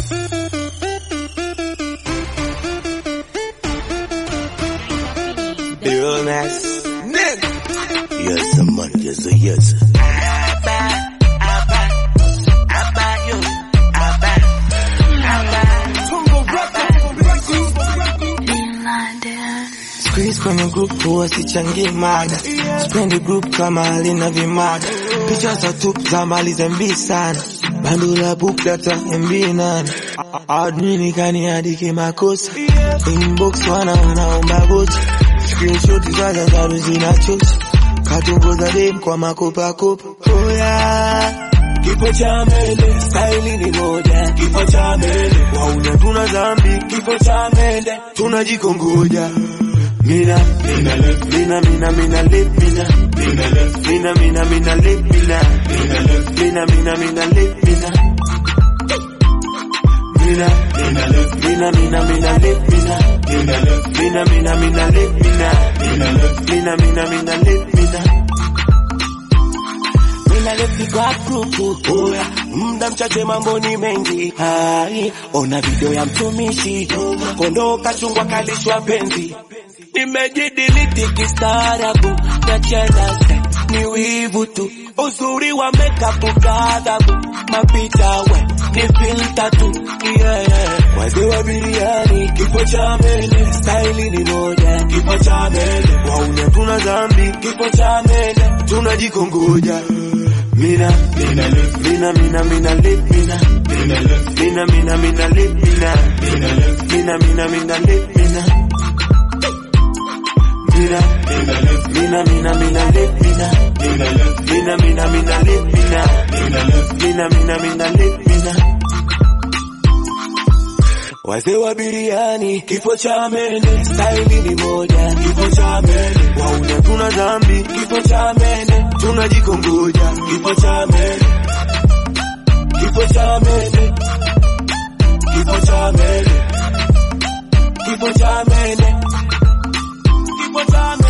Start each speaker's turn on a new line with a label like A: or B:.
A: Illness. Yes, man. Yes, yes. Squeeze kwenye group huwa sichangi mada, sipendi group kama halina vimada, picha za tu za mali za mbi sana, bando la book data MB nane, admini kaniandike makosa, inbox wana wanaomba vocha, screenshot za zaru zinachocha, katongoza dem kwa makopa kopa, oh yeah. Kifo cha mende, staili ni moja. Kifo cha mende, wauna tuna dhambi. Kifo cha mende, tunajikongoja. Mina, mina, left, mina, mina, mina, left, mina, mina, left, mina, mina, mina, left, mina, mina, left, mina, mina, mina, left, mina. Mina, mina, left, mina, mina, mina, left, mina, mina, left, mina, mina, mina, left, mina, mina, left, mina, mina, mina, left, mina. Mina left kwa grupu oya, muda mchache mambo ni mengi. Hai, ona video ya mtumishi kondoo kachungwa kalishwa penzi, nimejidiliti kistaarabu na chela ni wivu tu, uzuri wa makeup kadhabu, mapicha we ni filter tu yeah. Wazee wa biriani, kifo cha mene, staili ni moja, kifo cha mene, waune tuna dhambi, kifo cha mene, tunajikongoja Mina, mina, left, mina, mina, mina, left, mina, mina, left, mina, mina, mina, left, mina, mina, left, mina, mina, mina, left, mina. Mina, mina, left, mina, mina, mina, left, mina, mina, left, mina, mina, mina, left, mina, mina, left, mina, mina, mina, left, mina. Wazee wa biriani, kifo cha mene, staili ni moja, kifo cha mene, wauna tuna dhambi, kifo cha mene, tunajikongoja, kifo cha mene, kifo cha mene, kifo cha mene, kifo cha mene, kifo cha mene.